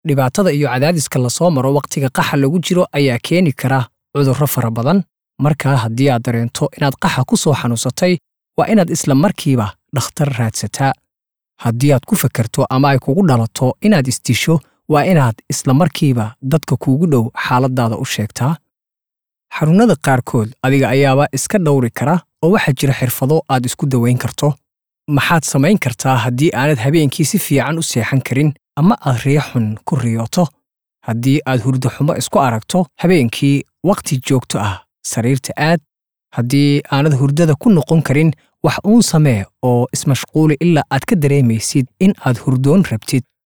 dhibaatada iyo cadaadiska lasoo maro wakhtiga qaxa lagu jiro ayaa keeni kara cudurro fara badan markaa haddii aad dareento inaad qaxa ku soo xanuunsatay waa inaad isla markiiba dhakhtar raadsataa haddii aad ku fakarto ama ay kugu dhalato inaad isdisho waa inaad isla markiiba dadka kuugu dhow xaaladdaada u sheegtaa xanuunnada qaarkood adiga ayaaba iska dhowri kara oo waxaa jira xirfado aad isku dawayn karto maxaad samayn kartaa haddii aanad habeenkii si fiican u seexan karin ama aad riyo xun ku riyooto haddii aad hurdo xumo isku aragto habeenkii wakhti joogto ah sariirta aad haddii aanad hurdada ku noqon karin wax uun samee oo ismashquuli ilaa aad ka dareemaysid in aad hurdoon rabtid